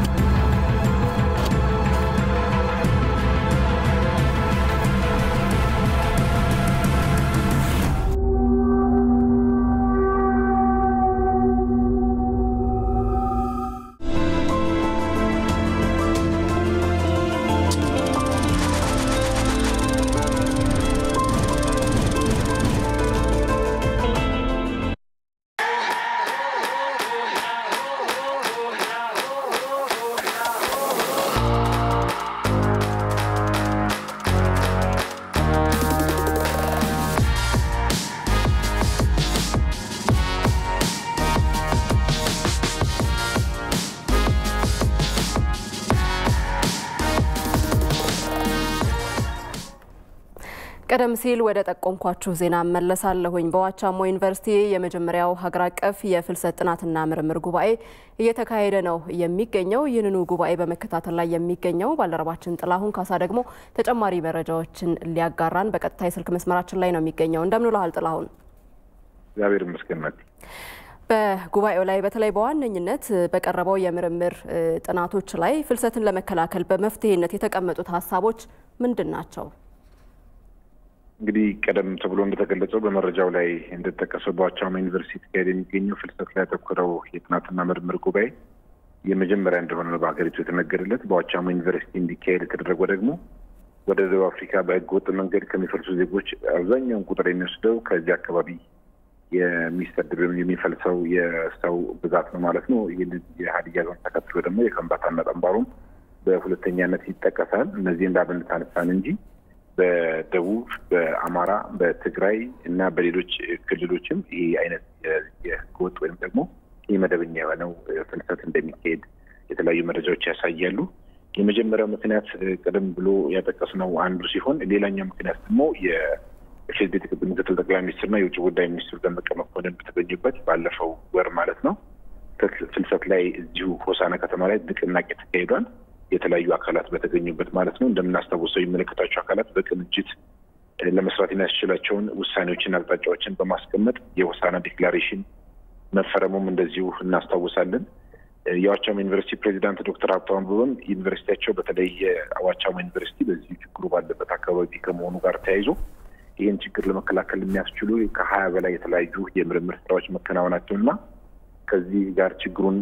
ቀደም ሲል ወደ ጠቆምኳችሁ ዜና እመለሳለሁኝ። በዋቻሞ ዩኒቨርሲቲ የመጀመሪያው ሀገር አቀፍ የፍልሰት ጥናትና ምርምር ጉባኤ እየተካሄደ ነው የሚገኘው። ይህንኑ ጉባኤ በመከታተል ላይ የሚገኘው ባልደረባችን ጥላሁን ካሳ ደግሞ ተጨማሪ መረጃዎችን ሊያጋራን በቀጥታ የስልክ መስመራችን ላይ ነው የሚገኘው። እንደምን ውለሃል ጥላሁን? እግዚአብሔር ይመስገን። በጉባኤው ላይ በተለይ በዋነኝነት በቀረበው የምርምር ጥናቶች ላይ ፍልሰትን ለመከላከል በመፍትሄነት የተቀመጡት ሀሳቦች ምንድን ናቸው? እንግዲህ ቀደም ተብሎ እንደተገለጸው በመረጃው ላይ እንደተጠቀሰው በዋቻሞ ዩኒቨርሲቲ ተካሄደ የሚገኘው ፍልሰት ላይ ያተኮረው የጥናትና ምርምር ጉባኤ የመጀመሪያ እንደሆነ ነው በሀገሪቱ የተነገረለት። በዋቻሞ ዩኒቨርሲቲ እንዲካሄድ የተደረገው ደግሞ ወደ ደቡብ አፍሪካ በህገ ወጥ መንገድ ከሚፈልሱ ዜጎች አብዛኛውን ቁጥር የሚወስደው ከዚህ አካባቢ የሚሰደድ ወይም የሚፈልሰው የሰው ብዛት ነው ማለት ነው። ይህን የሀዲያ ዞን ተከትሎ ደግሞ የከምባታና ጠንባሮም በሁለተኛነት ይጠቀሳል። እነዚህ እንዳብነት አነሳን እንጂ በደቡብ፣ በአማራ፣ በትግራይ እና በሌሎች ክልሎችም ይህ አይነት የህገወጥ ወይም ደግሞ ይህ መደበኛ የሆነው ፍልሰት እንደሚካሄድ የተለያዩ መረጃዎች ያሳያሉ። የመጀመሪያው ምክንያት ቀደም ብሎ ያጠቀስነው አንዱ ሲሆን ሌላኛው ምክንያት ደግሞ የፌዴራል ምክትል ጠቅላይ ሚኒስትርና የውጭ ጉዳይ ሚኒስትሩ ደመቀ መኮንን በተገኙበት ባለፈው ወር ማለት ነው ፍልሰት ላይ እዚሁ ሆሳና ከተማ ላይ ንቅናቄ ተካሂዷል። የተለያዩ አካላት በተገኙበት ማለት ነው። እንደምናስታውሰው የሚመለከታቸው አካላት በቅንጅት ለመስራት የሚያስችላቸውን ውሳኔዎችና አቅጣጫዎችን በማስቀመጥ የሆሳዕና ዲክላሬሽን መፈረሙም እንደዚሁ እናስታውሳለን። የዋቻሞ ዩኒቨርሲቲ ፕሬዚዳንት ዶክተር ሀብታሙ አበበም ዩኒቨርሲቲያቸው በተለይ የዋቻሞ ዩኒቨርሲቲ በዚሁ ችግሩ ባለበት አካባቢ ከመሆኑ ጋር ተያይዞ ይህን ችግር ለመከላከል የሚያስችሉ ከሀያ በላይ የተለያዩ የምርምር ስራዎች መከናወናቸውና ከዚህ ጋር ችግሩን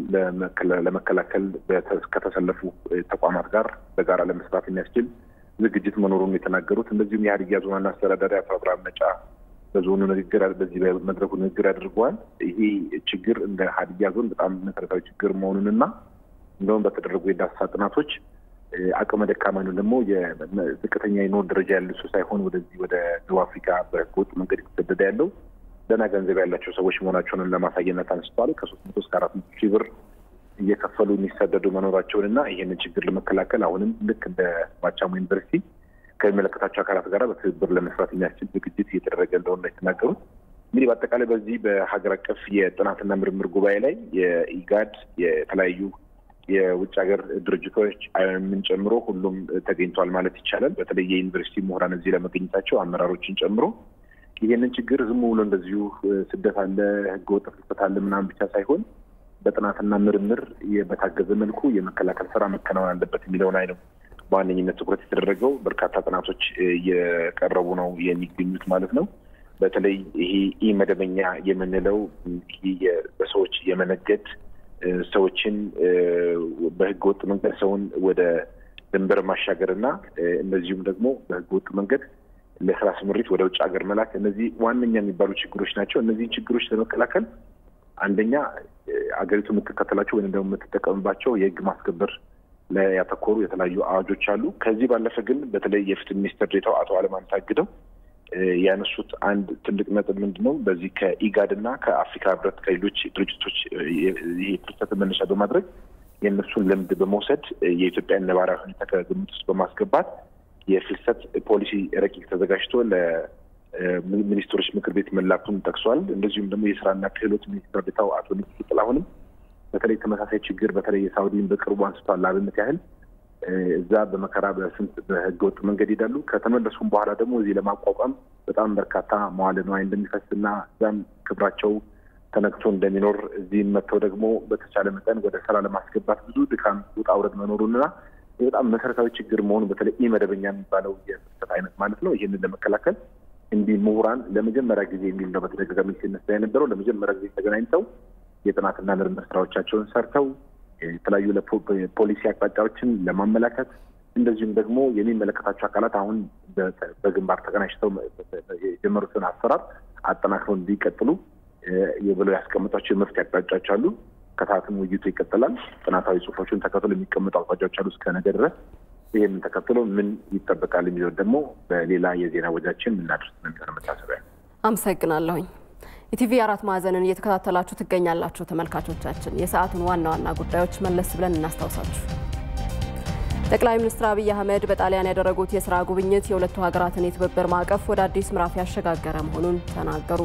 ለመከላከል ከተሰለፉ ተቋማት ጋር በጋራ ለመስራት የሚያስችል ዝግጅት መኖሩን የተናገሩት እንደዚሁም የሀዲያ ዞን ዋና አስተዳዳሪ አቶ አብርሃም ነጫ በዞኑ ንግግር በዚህ በመድረኩ ንግግር አድርገዋል። ይሄ ችግር እንደ ሀዲያ ዞን በጣም መሰረታዊ ችግር መሆኑንና እንደውም በተደረጉ የዳሰሳ ጥናቶች አቅመ ደካማ ነው ደግሞ የዝቅተኛ የኑሮ ደረጃ ያለ ሰው ሳይሆን ወደዚህ ወደ ደቡብ አፍሪካ በህገወጥ መንገድ የተሰደደ ያለው ደህና ገንዘብ ያላቸው ሰዎች መሆናቸውን ለማሳየነት አንስተዋል። ከሶስት መቶ እስከ አራት መቶ ሺህ ብር እየከፈሉ የሚሰደዱ መኖራቸውን እና ይህንን ችግር ለመከላከል አሁንም ልክ እንደ ዋቻሞ ዩኒቨርሲቲ ከሚመለከታቸው አካላት ጋር በትብብር ለመስራት የሚያስችል ዝግጅት እየተደረገ እንደሆነ የተናገሩት እንግዲህ በአጠቃላይ በዚህ በሀገር አቀፍ የጥናትና ምርምር ጉባኤ ላይ የኢጋድ የተለያዩ የውጭ ሀገር ድርጅቶች አይኦኤምን ጨምሮ ሁሉም ተገኝቷል ማለት ይቻላል። በተለይ የዩኒቨርሲቲ ምሁራን እዚህ ለመገኘታቸው አመራሮችን ጨምሮ ይህንን ችግር ዝም ብሎ እንደዚሁ ስደት አለ፣ ህገወጥ ፍልሰት አለ ምናምን ብቻ ሳይሆን በጥናትና ምርምር በታገዘ መልኩ የመከላከል ስራ መከናወን አለበት የሚለውን አይ ነው በዋነኝነት ትኩረት የተደረገው። በርካታ ጥናቶች እየቀረቡ ነው የሚገኙት ማለት ነው። በተለይ ይሄ ኢ መደበኛ የምንለው ይሄ በሰዎች የመነገድ ሰዎችን በህገ ወጥ መንገድ ሰውን ወደ ድንበር ማሻገር እና እንደዚሁም ደግሞ በህገ ወጥ መንገድ ለስራ ስምሪት ወደ ውጭ ሀገር መላክ እነዚህ ዋነኛ የሚባሉ ችግሮች ናቸው። እነዚህን ችግሮች ለመከላከል አንደኛ አገሪቱ የምትከተላቸው ወይም ደግሞ የምትጠቀምባቸው የህግ ማስከበር ላይ ያተኮሩ የተለያዩ አዋጆች አሉ። ከዚህ ባለፈ ግን በተለይ የፍትህ ሚኒስትር ዴኤታው አቶ አለማን ታግደው ያነሱት አንድ ትልቅ ነጥብ ምንድን ነው? በዚህ ከኢጋድ እና ከአፍሪካ ህብረት ከሌሎች ድርጅቶች ይሄ ፍልሰት መነሻ በማድረግ የእነሱን ልምድ በመውሰድ የኢትዮጵያን ነባራዊ ሁኔታ ከግምት ውስጥ በማስገባት የፍልሰት ፖሊሲ ረቂቅ ተዘጋጅቶ ለሚኒስትሮች ምክር ቤት መላኩን ጠቅሷል። እንደዚሁም ደግሞ የስራና ክህሎት ሚኒስትር ዴኤታው አቶ ንጉሱ ጥላሁንም በተለይ ተመሳሳይ ችግር በተለይ የሳውዲን በቅርቡ አንስቷል። ለአብነት ያህል እዛ በመከራ በስንት በህገወጥ መንገድ ይሄዳሉ። ከተመለሱም በኋላ ደግሞ እዚህ ለማቋቋም በጣም በርካታ መዋለ ንዋይ እንደሚፈስና እዛም ክብራቸው ተነክቶ እንደሚኖር እዚህም መጥተው ደግሞ በተቻለ መጠን ወደ ስራ ለማስገባት ብዙ ድካም ውጣ ውረድ መኖሩንና በጣም መሰረታዊ ችግር መሆኑ በተለይ ኢ መደበኛ የሚባለው የፍልሰት አይነት ማለት ነው። ይህንን ለመከላከል እንዲህ ምሁራን ለመጀመሪያ ጊዜ የሚል ነው በተደጋጋሚ ሲነሳ የነበረው ለመጀመሪያ ጊዜ ተገናኝተው የጥናትና ምርምር ስራዎቻቸውን ሰርተው የተለያዩ ፖሊሲ አቅጣጫዎችን ለማመላከት እንደዚሁም ደግሞ የሚመለከታቸው አካላት አሁን በግንባር ተቀናጅተው የጀመሩትን አሰራር አጠናክረው እንዲቀጥሉ ብለው ያስቀምጧቸው የመፍትሄ አቅጣጫዎች አሉ። ከሰዓትም ውይይቱ ይቀጥላል። ጥናታዊ ጽሁፎችን ተከትሎ የሚቀመጡ አቅጣጫዎች አሉ እስከ ነገ ድረስ። ይህንን ተከትሎ ምን ይጠበቃል የሚለው ደግሞ በሌላ የዜና ወጃችን የምናደርስ ነው የሚሆነ መታሰቢያ። አመሰግናለሁኝ። ኢቲቪ አራት ማዕዘንን እየተከታተላችሁ ትገኛላችሁ ተመልካቾቻችን። የሰዓቱን ዋና ዋና ጉዳዮች መለስ ብለን እናስታውሳችሁ። ጠቅላይ ሚኒስትር አብይ አህመድ በጣሊያን ያደረጉት የስራ ጉብኝት የሁለቱ ሀገራትን የትብብር ማዕቀፍ ወደ አዲስ ምዕራፍ ያሸጋገረ መሆኑን ተናገሩ።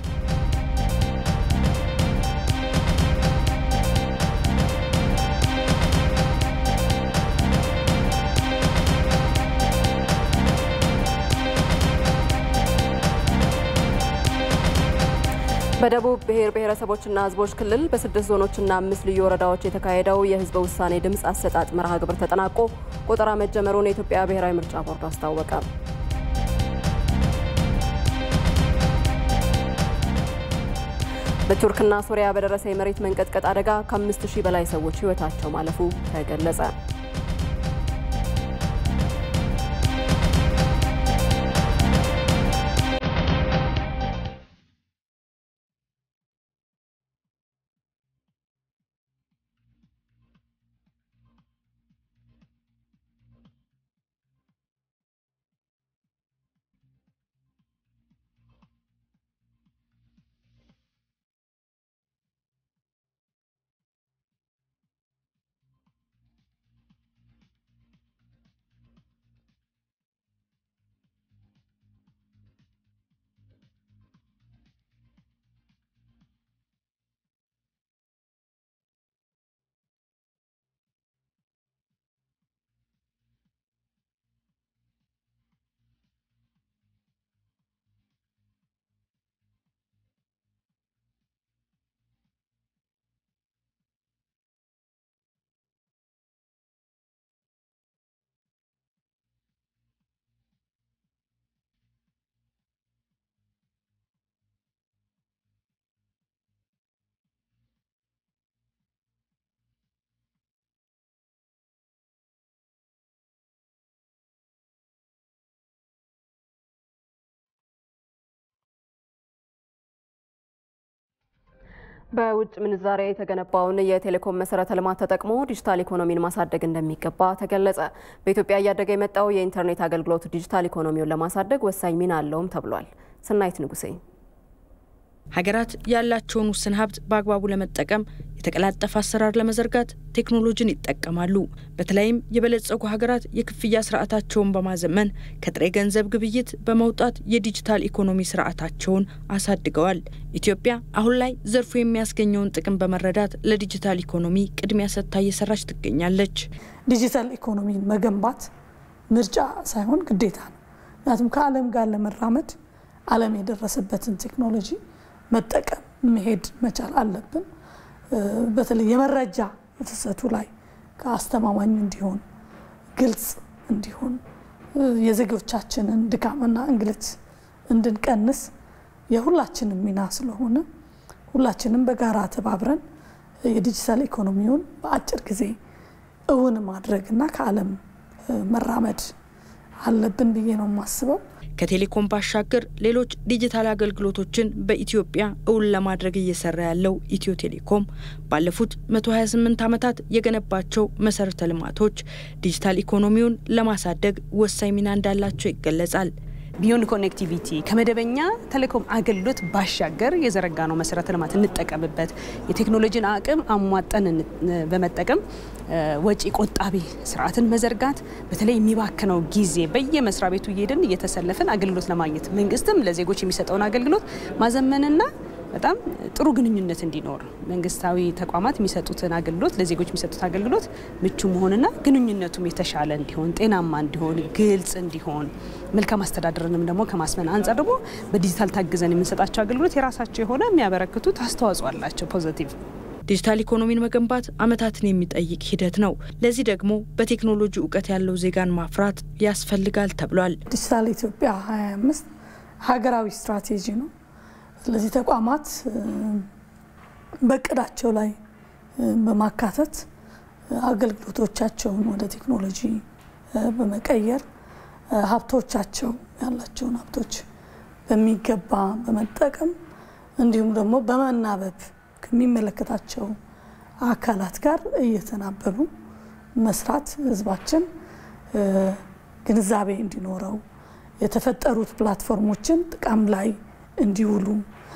በደቡብ ብሔር ብሔረሰቦችና ሕዝቦች ክልል በስድስት ዞኖችና አምስት ልዩ ወረዳዎች የተካሄደው የህዝበ ውሳኔ ድምፅ አሰጣጥ መርሃ ግብር ተጠናቆ ቆጠራ መጀመሩን የኢትዮጵያ ብሔራዊ ምርጫ ቦርድ አስታወቀ። በቱርክና ሶሪያ በደረሰ የመሬት መንቀጥቀጥ አደጋ ከአምስት ሺህ በላይ ሰዎች ህይወታቸው ማለፉ ተገለጸ። በውጭ ምንዛሬ የተገነባውን የቴሌኮም መሰረተ ልማት ተጠቅሞ ዲጂታል ኢኮኖሚን ማሳደግ እንደሚገባ ተገለጸ። በኢትዮጵያ እያደገ የመጣው የኢንተርኔት አገልግሎት ዲጂታል ኢኮኖሚውን ለማሳደግ ወሳኝ ሚና አለውም ተብሏል። ስናይት ንጉሴ ሀገራት ያላቸውን ውስን ሀብት በአግባቡ ለመጠቀም የተቀላጠፈ አሰራር ለመዘርጋት ቴክኖሎጂን ይጠቀማሉ። በተለይም የበለጸጉ ሀገራት የክፍያ ስርዓታቸውን በማዘመን ከጥሬ ገንዘብ ግብይት በመውጣት የዲጂታል ኢኮኖሚ ስርዓታቸውን አሳድገዋል። ኢትዮጵያ አሁን ላይ ዘርፉ የሚያስገኘውን ጥቅም በመረዳት ለዲጂታል ኢኮኖሚ ቅድሚያ ሰጥታ እየሰራች ትገኛለች። ዲጂታል ኢኮኖሚን መገንባት ምርጫ ሳይሆን ግዴታ ነው። ምክንያቱም ከዓለም ጋር ለመራመድ ዓለም የደረሰበትን ቴክኖሎጂ መጠቀም መሄድ መቻል አለብን። በተለይ የመረጃ ፍሰቱ ላይ ከአስተማማኝ እንዲሆን ግልጽ እንዲሆን የዜጎቻችንን ድካምና እንግልት እንድንቀንስ የሁላችንም ሚና ስለሆነ ሁላችንም በጋራ ተባብረን የዲጂታል ኢኮኖሚውን በአጭር ጊዜ እውን ማድረግና ከዓለም መራመድ አለብን ብዬ ነው የማስበው። ከቴሌኮም ባሻገር ሌሎች ዲጂታል አገልግሎቶችን በኢትዮጵያ እውን ለማድረግ እየሰራ ያለው ኢትዮ ቴሌኮም ባለፉት 128 ዓመታት የገነባቸው መሰረተ ልማቶች ዲጂታል ኢኮኖሚውን ለማሳደግ ወሳኝ ሚና እንዳላቸው ይገለጻል። ቢዮንድ ኮኔክቲቪቲ ከመደበኛ ቴሌኮም አገልግሎት ባሻገር የዘረጋ ነው መሰረተ ልማት እንጠቀምበት፣ የቴክኖሎጂን አቅም አሟጠን በመጠቀም ወጪ ቆጣቢ ስርዓትን መዘርጋት፣ በተለይ የሚባክነው ጊዜ በየመስሪያ ቤቱ እየሄድን እየተሰለፍን አገልግሎት ለማግኘት መንግስትም ለዜጎች የሚሰጠውን አገልግሎት ማዘመንና በጣም ጥሩ ግንኙነት እንዲኖር መንግስታዊ ተቋማት የሚሰጡትን አገልግሎት ለዜጎች የሚሰጡት አገልግሎት ምቹ መሆንና ግንኙነቱም የተሻለ እንዲሆን ጤናማ እንዲሆን ግልጽ እንዲሆን መልካም አስተዳደርንም ደግሞ ከማስመን አንጻር ደግሞ በዲጂታል ታግዘን የምንሰጣቸው አገልግሎት የራሳቸው የሆነ የሚያበረክቱት አስተዋጽኦ አላቸው ፖዘቲቭ ዲጂታል ኢኮኖሚን መገንባት ዓመታትን የሚጠይቅ ሂደት ነው። ለዚህ ደግሞ በቴክኖሎጂ እውቀት ያለው ዜጋን ማፍራት ያስፈልጋል ተብሏል። ዲጂታል ኢትዮጵያ 25 ሀገራዊ ስትራቴጂ ነው። ስለዚህ ተቋማት በእቅዳቸው ላይ በማካተት አገልግሎቶቻቸውን ወደ ቴክኖሎጂ በመቀየር ሀብቶቻቸው ያላቸውን ሀብቶች በሚገባ በመጠቀም እንዲሁም ደግሞ በመናበብ ከሚመለከታቸው አካላት ጋር እየተናበቡ መስራት ህዝባችን ግንዛቤ እንዲኖረው የተፈጠሩት ፕላትፎርሞችን ጥቅም ላይ እንዲውሉ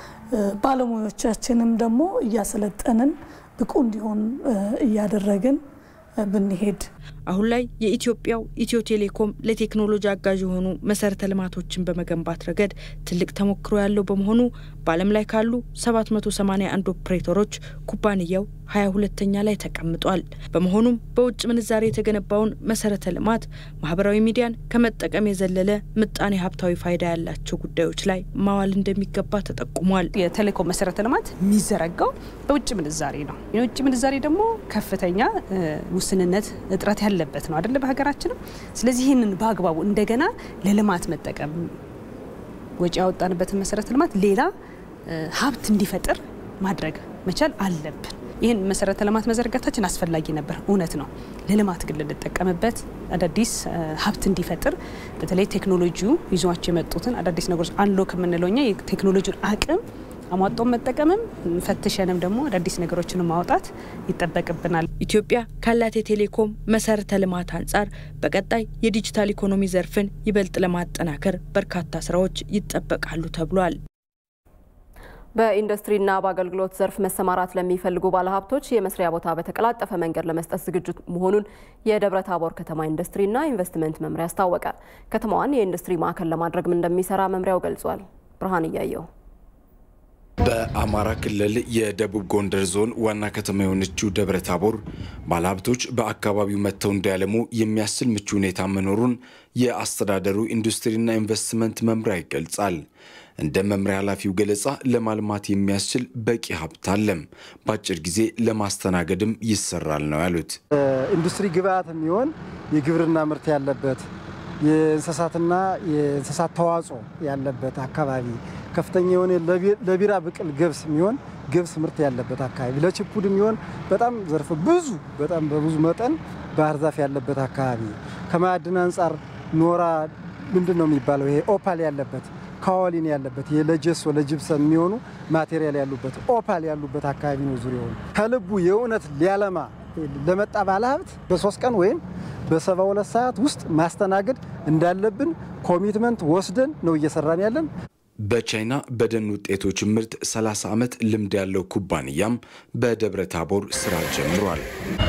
ባለሙያዎቻችንም ደግሞ እያሰለጠንን ብቁ እንዲሆን እያደረግን ብንሄድ አሁን ላይ የኢትዮጵያው ኢትዮ ቴሌኮም ለቴክኖሎጂ አጋዥ የሆኑ መሰረተ ልማቶችን በመገንባት ረገድ ትልቅ ተሞክሮ ያለው በመሆኑ በዓለም ላይ ካሉ 781 ኦፕሬተሮች ኩባንያው 22ተኛ ላይ ተቀምጧል። በመሆኑም በውጭ ምንዛሬ የተገነባውን መሰረተ ልማት ማህበራዊ ሚዲያን ከመጠቀም የዘለለ ምጣኔ ሀብታዊ ፋይዳ ያላቸው ጉዳዮች ላይ ማዋል እንደሚገባ ተጠቁሟል። የቴሌኮም መሰረተ ልማት የሚዘረጋው በውጭ ምንዛሬ ነው። የውጭ ምንዛሬ ደግሞ ከፍተኛ ውስንነት እጥረት ያለበት ነው አደለ? በሀገራችንም። ስለዚህ ይህንን በአግባቡ እንደገና ለልማት መጠቀም ወጪ ያወጣንበትን መሰረተ ልማት ሌላ ሀብት እንዲፈጥር ማድረግ መቻል አለብን። ይህን መሰረተ ልማት መዘርጋታችን አስፈላጊ ነበር፣ እውነት ነው። ለልማት ግን ልንጠቀምበት አዳዲስ ሀብት እንዲፈጥር በተለይ ቴክኖሎጂው ይዟቸው የመጡትን አዳዲስ ነገሮች አንሎክ የምንለው እኛ የቴክኖሎጂውን አቅም አሟጦ መጠቀምም ፈትሸንም ደግሞ አዳዲስ ነገሮችን ማውጣት ይጠበቅብናል። ኢትዮጵያ ካላት የቴሌኮም መሰረተ ልማት አንጻር በቀጣይ የዲጂታል ኢኮኖሚ ዘርፍን ይበልጥ ለማጠናከር በርካታ ስራዎች ይጠበቃሉ ተብሏል። በኢንዱስትሪና በአገልግሎት ዘርፍ መሰማራት ለሚፈልጉ ባለሀብቶች የመስሪያ ቦታ በተቀላጠፈ መንገድ ለመስጠት ዝግጁ መሆኑን የደብረ ታቦር ከተማ ኢንዱስትሪና ኢንቨስትመንት መምሪያ አስታወቀ። ከተማዋን የኢንዱስትሪ ማዕከል ለማድረግም እንደሚሰራ መምሪያው ገልጿል። ብርሃን እያየው በአማራ ክልል የደቡብ ጎንደር ዞን ዋና ከተማ የሆነችው ደብረ ታቦር ባለሀብቶች በአካባቢው መጥተው እንዲያለሙ የሚያስችል ምቹ ሁኔታ መኖሩን የአስተዳደሩ ኢንዱስትሪና ኢንቨስትመንት መምሪያ ይገልጻል። እንደ መምሪያ ኃላፊው ገለጻ ለማልማት የሚያስችል በቂ ሀብት አለም፣ በአጭር ጊዜ ለማስተናገድም ይሰራል ነው ያሉት። ኢንዱስትሪ ግብአት የሚሆን የግብርና ምርት ያለበት የእንስሳትና የእንስሳት ተዋጽኦ ያለበት አካባቢ ከፍተኛ የሆነ ለቢራ ብቅል ገብስ የሚሆን ገብስ ምርት ያለበት አካባቢ ለችፑድ የሚሆን በጣም ዘርፈ ብዙ በጣም በብዙ መጠን ባህር ዛፍ ያለበት አካባቢ ከማዕድን አንጻር ኖራ ምንድን ነው የሚባለው ይሄ ኦፓል ያለበት ካዋሊን ያለበት ለጀሶ ለጅብሰም የሚሆኑ ማቴሪያል ያሉበት ኦፓል ያሉበት አካባቢ ነው ዙሪያውን። ከልቡ የእውነት ሊያለማ ለመጣ ባለሀብት በሶስት ቀን ወይም በሰባ ሁለት ሰዓት ውስጥ ማስተናገድ እንዳለብን ኮሚትመንት ወስደን ነው እየሰራን ያለን። በቻይና በደን ውጤቶች ምርት 30 ዓመት ልምድ ያለው ኩባንያም በደብረ ታቦር ስራ ጀምሯል።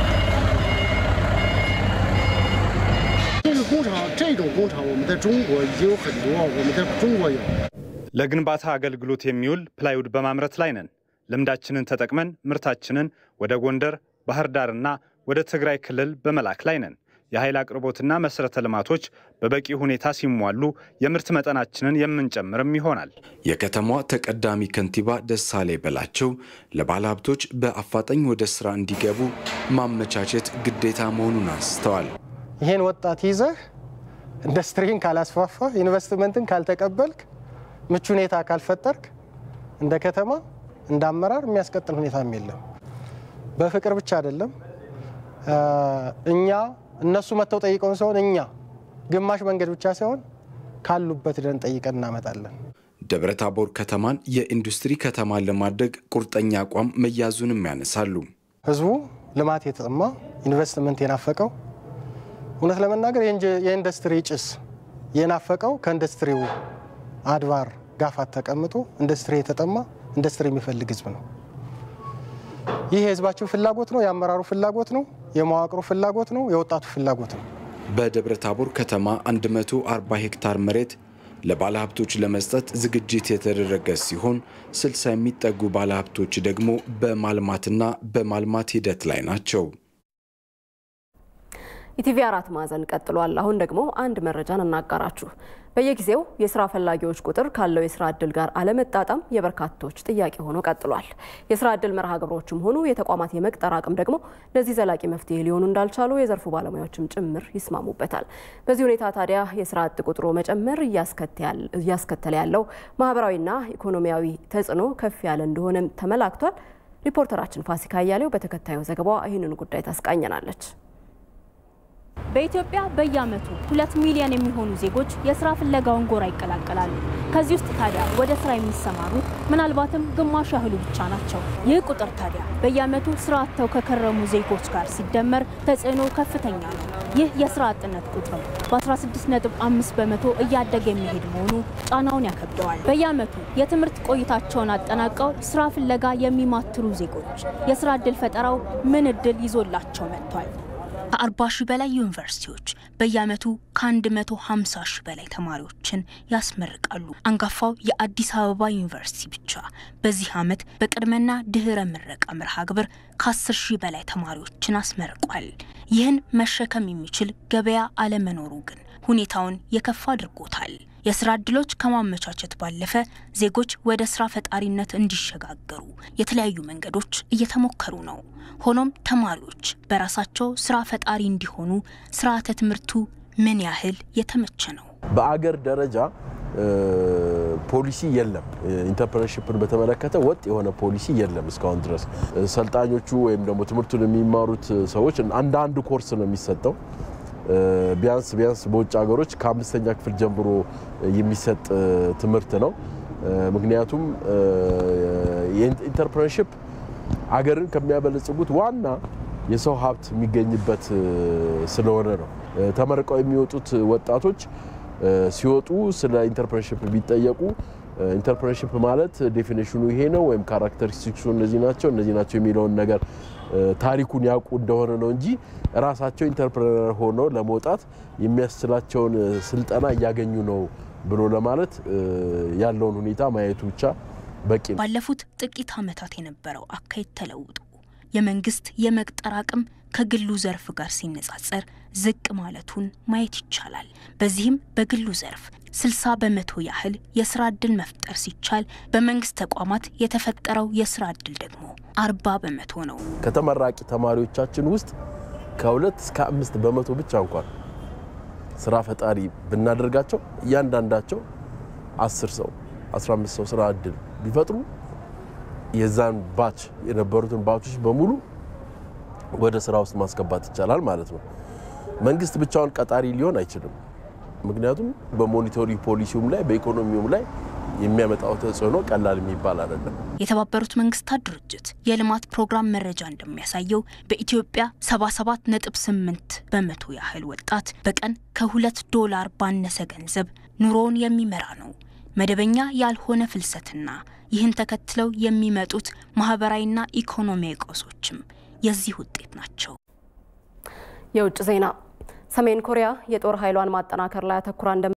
ለግንባታ አገልግሎት የሚውል ፕላይውድ በማምረት ላይ ነን። ልምዳችንን ተጠቅመን ምርታችንን ወደ ጎንደር፣ ባህር ዳርና ወደ ትግራይ ክልል በመላክ ላይ ነን። የኃይል አቅርቦትና መሰረተ ልማቶች በበቂ ሁኔታ ሲሟሉ የምርት መጠናችንን የምንጨምርም ይሆናል። የከተማዋ ተቀዳሚ ከንቲባ ደሳሌ በላቸው ለባለሀብቶች በአፋጣኝ ወደ ስራ እንዲገቡ ማመቻቸት ግዴታ መሆኑን አንስተዋል። ይህን ወጣት ይዘህ ኢንዱስትሪን ካላስፋፋ፣ ኢንቨስትመንትን ካልተቀበልክ፣ ምቹ ሁኔታ ካልፈጠርክ እንደ ከተማ እንደ አመራር የሚያስቀጥል ሁኔታም የለም። በፍቅር ብቻ አይደለም እኛ እነሱ መጥተው ጠይቀውን ሲሆን እኛ ግማሽ መንገድ ብቻ ሳይሆን ካሉበት ደን ጠይቀን እናመጣለን። ደብረ ታቦር ከተማን የኢንዱስትሪ ከተማን ለማድረግ ቁርጠኛ አቋም መያዙንም ያነሳሉ። ህዝቡ ልማት የተጠማ ኢንቨስትመንት የናፈቀው እውነት ለመናገር የኢንዱስትሪ ጭስ የናፈቀው ከኢንዱስትሪው አድባር ጋፋት ተቀምጦ ኢንዱስትሪ የተጠማ ኢንዱስትሪ የሚፈልግ ህዝብ ነው። ይህ የህዝባችን ፍላጎት ነው፣ የአመራሩ ፍላጎት ነው፣ የመዋቅሩ ፍላጎት ነው፣ የወጣቱ ፍላጎት ነው። በደብረ ታቦር ከተማ 140 ሄክታር መሬት ለባለሀብቶች ለመስጠት ዝግጅት የተደረገ ሲሆን 60 የሚጠጉ ባለሀብቶች ደግሞ በማልማትና በማልማት ሂደት ላይ ናቸው። ኢቲቪ አራት ማዕዘን ቀጥሏል። አሁን ደግሞ አንድ መረጃን እናጋራችሁ። በየጊዜው የስራ ፈላጊዎች ቁጥር ካለው የስራ እድል ጋር አለመጣጣም የበርካቶች ጥያቄ ሆኖ ቀጥሏል። የስራ እድል መርሃ ግብሮችም ሆኑ የተቋማት የመቅጠር አቅም ደግሞ ለዚህ ዘላቂ መፍትሄ ሊሆኑ እንዳልቻሉ የዘርፉ ባለሙያዎችም ጭምር ይስማሙበታል። በዚህ ሁኔታ ታዲያ የስራ አጥ ቁጥሩ መጨመር እያስከተለ ያለው ማህበራዊና ኢኮኖሚያዊ ተጽዕኖ ከፍ ያለ እንደሆነም ተመላክቷል። ሪፖርተራችን ፋሲካ እያሌው በተከታዩ ዘገባዋ ይህንን ጉዳይ ታስቃኘናለች። በኢትዮጵያ በየዓመቱ ሁለት ሚሊዮን የሚሆኑ ዜጎች የስራ ፍለጋውን ጎራ ይቀላቀላሉ። ከዚህ ውስጥ ታዲያ ወደ ስራ የሚሰማሩት ምናልባትም ግማሽ ያህሉ ብቻ ናቸው። ይህ ቁጥር ታዲያ በየዓመቱ ስራ አጥተው ከከረሙ ዜጎች ጋር ሲደመር ተጽዕኖ ከፍተኛ ነው። ይህ የስራ አጥነት ቁጥር በ16.5 በመቶ እያደገ የሚሄድ መሆኑ ጫናውን ያከብደዋል። በየዓመቱ የትምህርት ቆይታቸውን አጠናቀው ስራ ፍለጋ የሚማትሩ ዜጎች የስራ እድል ፈጠራው ምን እድል ይዞላቸው መጥቷል? ከ40 ሺህ በላይ ዩኒቨርሲቲዎች በየዓመቱ ከ150 ሺህ በላይ ተማሪዎችን ያስመርቃሉ። አንጋፋው የአዲስ አበባ ዩኒቨርሲቲ ብቻ በዚህ ዓመት በቅድመና ድህረ ምረቃ መርሃ ግብር ከ10 ሺህ በላይ ተማሪዎችን አስመርቋል። ይህን መሸከም የሚችል ገበያ አለመኖሩ ግን ሁኔታውን የከፋ አድርጎታል። የስራ እድሎች ከማመቻቸት ባለፈ ዜጎች ወደ ስራ ፈጣሪነት እንዲሸጋገሩ የተለያዩ መንገዶች እየተሞከሩ ነው። ሆኖም ተማሪዎች በራሳቸው ስራ ፈጣሪ እንዲሆኑ ስርዓተ ትምህርቱ ምን ያህል የተመቸ ነው? በአገር ደረጃ ፖሊሲ የለም። ኢንተርፕረነርሺፕን በተመለከተ ወጥ የሆነ ፖሊሲ የለም እስካሁን ድረስ። ሰልጣኞቹ ወይም ደግሞ ትምህርቱን የሚማሩት ሰዎች አንድ አንድ ኮርስ ነው የሚሰጠው ቢያንስ ቢያንስ በውጭ ሀገሮች ከአምስተኛ ክፍል ጀምሮ የሚሰጥ ትምህርት ነው። ምክንያቱም የኢንተርፕረነርሺፕ አገርን ከሚያበለጽጉት ዋና የሰው ሀብት የሚገኝበት ስለሆነ ነው። ተመርቀው የሚወጡት ወጣቶች ሲወጡ ስለ ኢንተርፕረነርሺፕ ቢጠየቁ ኢንተርፕረነርሺፕ ማለት ዴፊኔሽኑ ይሄ ነው ወይም ካራክተሪስቲክሱ እነዚህ ናቸው እነዚህ ናቸው የሚለውን ነገር ታሪኩን ያውቁ እንደሆነ ነው እንጂ ራሳቸው ኢንተርፕረነር ሆነው ለመውጣት የሚያስችላቸውን ስልጠና እያገኙ ነው ብሎ ለማለት ያለውን ሁኔታ ማየቱ ብቻ በቂ ነው። ባለፉት ጥቂት ዓመታት የነበረው አካሄድ ተለውጦ የመንግስት የመቅጠር አቅም ከግሉ ዘርፍ ጋር ሲነጻጸር ዝቅ ማለቱን ማየት ይቻላል። በዚህም በግሉ ዘርፍ 60 በመቶ ያህል የስራ ዕድል መፍጠር ሲቻል በመንግስት ተቋማት የተፈጠረው የስራ ዕድል ደግሞ 40 በመቶ ነው። ከተመራቂ ተማሪዎቻችን ውስጥ ከሁለት እስከ አምስት በመቶ ብቻ እንኳን ስራ ፈጣሪ ብናደርጋቸው እያንዳንዳቸው 10 ሰው 15 ሰው ስራ ዕድል ቢፈጥሩ የዛን ባች የነበሩትን ባቾች በሙሉ ወደ ስራ ውስጥ ማስገባት ይቻላል ማለት ነው። መንግስት ብቻውን ቀጣሪ ሊሆን አይችልም። ምክንያቱም በሞኒቶሪ ፖሊሲውም ላይ በኢኮኖሚውም ላይ የሚያመጣው ተጽዕኖ ቀላል የሚባል አይደለም። የተባበሩት መንግስታት ድርጅት የልማት ፕሮግራም መረጃ እንደሚያሳየው በኢትዮጵያ 77.8 በመቶ ያህል ወጣት በቀን ከሁለት ዶላር ባነሰ ገንዘብ ኑሮውን የሚመራ ነው። መደበኛ ያልሆነ ፍልሰትና ይህን ተከትለው የሚመጡት ማህበራዊና ኢኮኖሚያዊ ቀውሶችም የዚህ ውጤት ናቸው። የውጭ ዜና ሰሜን ኮሪያ የጦር ኃይሏን ማጠናከር ላይ አተኩራ